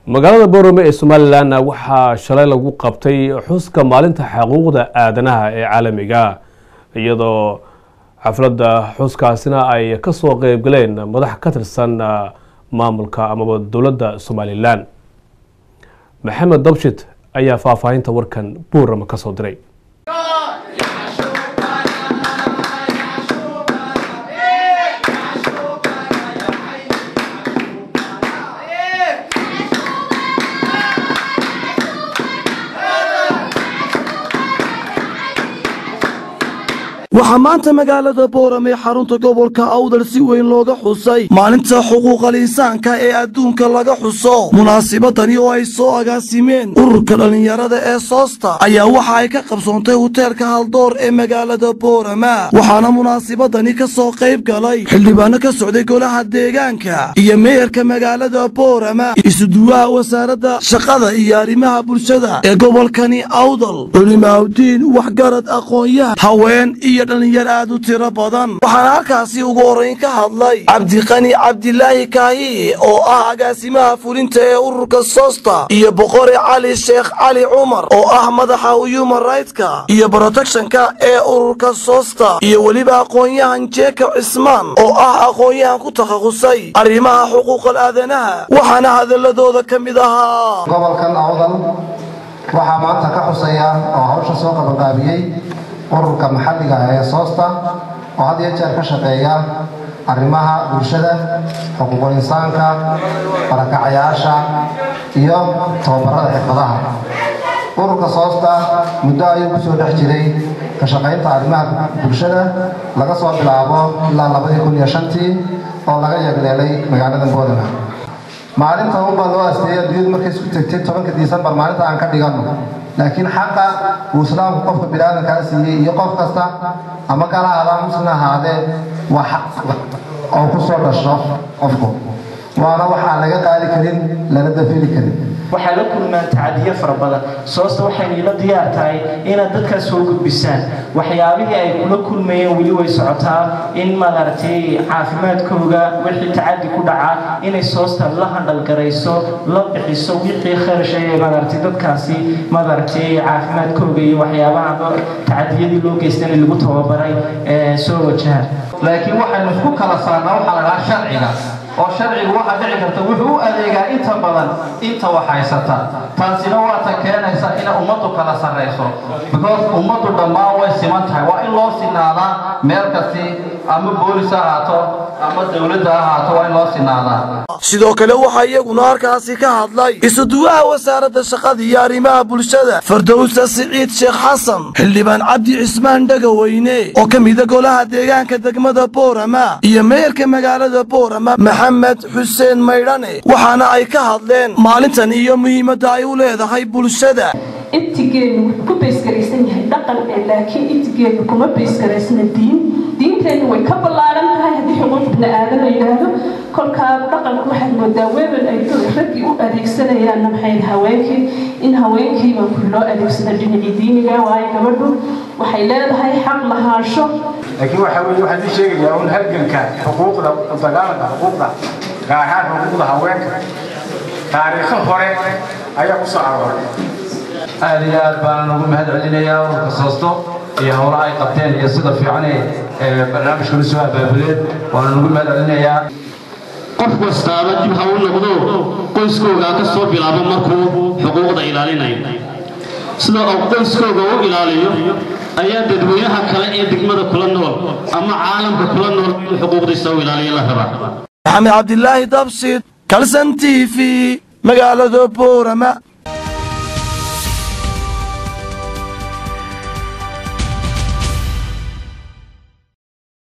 magaalada boorame ee somalilan waxaa shalay lagu qabtay xuska maalinta xuquuqda aadanaha ee caalamiga iyadoo xafladda xuskaasina ay kasoo qeyb galeen madax ka tirsan maamulka amaba dowladda somalilan maxamed dabshid ayaa faahfaahinta warkan boorame kasoo diray waxaa maanta magaalada boorame xarunta gobolka awdal si weyn looga xusay maalinta xuquuqal insaanka ee adduunka laga xuso munaasibadani oo ay soo agaasimeen ururka dhallinyarada ee soosta ayaa waxa ay ka qabsoontay huteelka haldoor ee magaalada boorama waxaana munaasibadani ka soo qayb galay xildhibaano ka socday golaha deegaanka iyo meeyarka magaalada boorama isuduwaha wasaaradda shaqada iyo arrimaha bulshada ee gobolkani awdal culimaawdiin waxgarad aqoon-yaha haween iyo dhallinyar aad u tiro badan waxaana halkaasi ugu horrayn ka hadlay cabdiqani cabdilaahi kaahiye oo ah agaasimaha fulinta ee ururka soosta iyo boqore cali sheekh cali cumar oo ah madaxa human rightska iyo protectionka ee ururka soosta iyo weliba aqoon-yahan jeeka cismaan oo ah aqoon-yahan ku takhasusay arrimaha xuquuqal aadanaha waxaana hadaladooda ka mid ahaa gobolkan awdal waxaa maanta ka xusaya oo hawsha soo qabanqaabiyey ururka maxalliga ah ee soosta oo had iyo jeer ka shaqeeya arrimaha bulshada xuquuqul insaanka barakacayaasha iyo tababarada xirfadaha ururka soosta muddo ayuu ku soo dhex jiray ka shaqaynta arrimaha bulshada laga soo bilaabo ilaa labadii kun iyo shantii oo laga yeegleelay magaalada boodana maalinta unbaa loo asteeyay adduunyadu markay isku tegtay tobanka disembar maalinta aan ka dhiganno laakiin xaqa uu islaamku qofka biniaadamkaa siiyey iyo qof kasta ama kala adaa musna ahaadee waa xaq oo ku soo dhasho qofku waana waxaan laga qaadi karin lana dafiri karin waxaa la kulmaan tacadiyo fara badan soosta waxayna ila diyaar tahay inaad dadkaas soo gudbisaan waxyaabihii ay kula kulmayeen weli way socotaa in maaragtay caafimaadkooga wixii tacadi ku dhaca inay soosta la handhalgarayso la bixiso wixii kharashay maaragtay dadkaasi maaragtay caafimaadkooga iyo waxyaabaha tacadiyadii loo geystana lagu tababaray soo wajaha laakiin waxaynu isku kala saarnaa waxaa la dhahaa sharciga oo sharcigu waxaa dhici karta wuxuu u adeegaa inta badan inta wax haysata taasina waa ta keenaysa inay ummaddu kala sarrayso because ummaddu dhammaan way siman tahay waa in loo sinaadaa meel kasti ama boolis ha ahaato ama dowladda ha ahaato waa in loo sinaadaa sidoo kale waxaa iyaguna halkaasi ka hadlay isuduwaha wasaaradda shaqada iyo arrimaha bulshada fardowsa siciid sheekh xasan xildhibaan cabdi cismaan dhagaweyne oo ka mida golaha deegaanka degmada boorama iyo meeyarka magaalada boorama maxamed xuseen maydhane waxaana ay ka hadleen maalintan iyo muhiimadda ay u leedahay bulshada ibtigeenu wuxuu ku baysgaraysan yahay dhaqan ee laakiin ibtigeenu kuma baysgaraysna diin diinteennu way ka ballaaran tahay haddii xuquuq bini aadan la yidhaahdo kolkaa dhaqanku waxaad moodaa weebel ay raggii u adeegsanayaanna maxay haweenkii in haweenkiiba loo adeegsado dhinacii diiniga waayo gabadhu waxay leedahay xaq lahaansho laakiin waxa weeye waxaan ii sheegayaa un halganka xuquuqda dagaalanka xuquuqda gaar ahaan xuquuqda haweenka taariikho hore ayaa ku soo arooray aad iyo aad baan ugu mahad celinayaa ururka soosto iyo howlaha ay qabteen iyo sida fiican ee barnaamijkanu soo abaabuleen waana ugu mahad celinayaa qof kastaaba dib ha u noqdo qoyskoogaa ka soo bilaabo markuu xuquuqda ilaalinayo sida uu qoyskooga u ilaaliyo ayaa dadweynaha kale ee degmada kula nool ama caalamka kula nool inuu xuquuqdiisa u ilaaliyo la rabaa maxamed cabdilaahi dabsid kalsan t v magaalada boorama